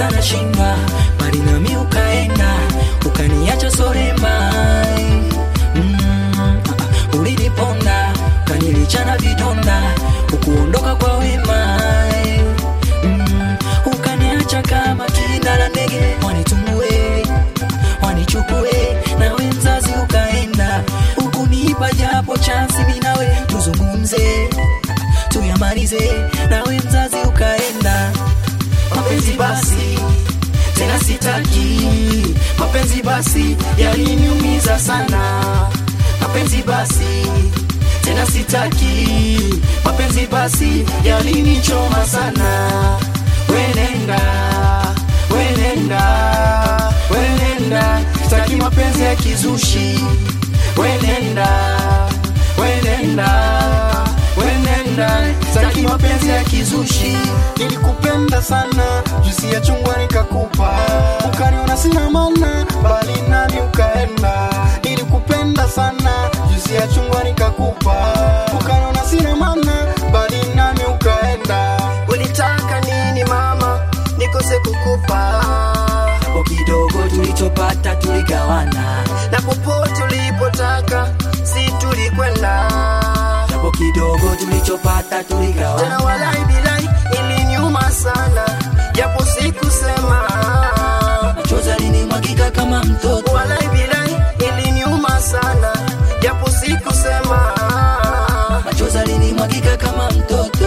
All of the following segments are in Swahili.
sana shindwa bali nami ukaenda ukaniacha sorema mm, ah, uliniponda ukanilichana vidonda ukuondoka kwa wema mm, ukaniacha kama kinda la ndege wanitumue wanichukue nawe mzazi ukaenda ukunipa japo chansi minawe tuzungumze tuyamalize nawe mzazi ukaenda mapenzi basi tena sitaki mapenzi basi yaliniumiza sana mapenzi basi tena sitaki mapenzi basi yalinichoma sana wenenda wenenda wenenda sitaki mapenzi ya kizushi wenenda wenenda wenenda sitaki mapenzi ya kizushi nilikupenda sana juisi ya chungwa nikakupa ukaniona sina mana bali nami ukaenda nilikupenda sana juisi ya chungwa nikakupa ukaniona sina mana bali nami ukaenda ulitaka nini mama nikose kukupa hapo kidogo tulichopata tuligawana na popote ulipotaka si tulikwenda hapo kidogo tulichopata tena tuligawana walai bilai iliniuma sana japo sikusema machozi alinimwagika kama mtoto walai bilai iliniuma sana japo sikusema machozi alinimwagika kama mtoto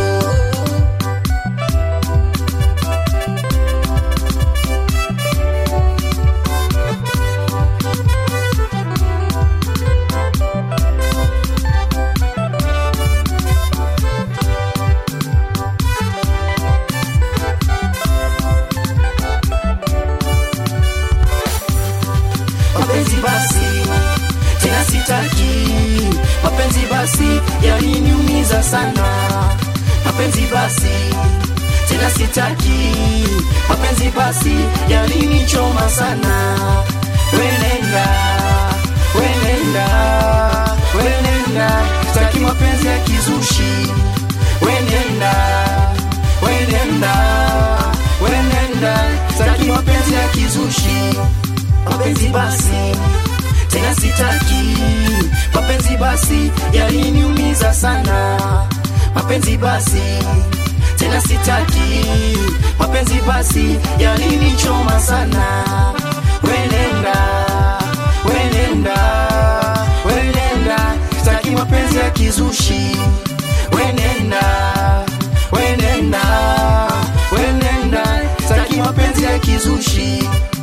mapenzi basi tena sitaki mapenzi basi yaliniumiza sana mapenzi basi tena sitaki mapenzi basi yalinichoma sana wenenda wenenda wenenda sitaki mapenzi ya kizushi wenenda wenenda wenenda sitaki mapenzi ya kizushi mapenzi basi tena sitaki mapenzi basi yaliniumiza sana mapenzi basi tena sitaki mapenzi basi yalinichoma sana wenenda wenenda wenenda sitaki mapenzi ya kizushi wenenda wenenda wenenda sitaki mapenzi ya kizushi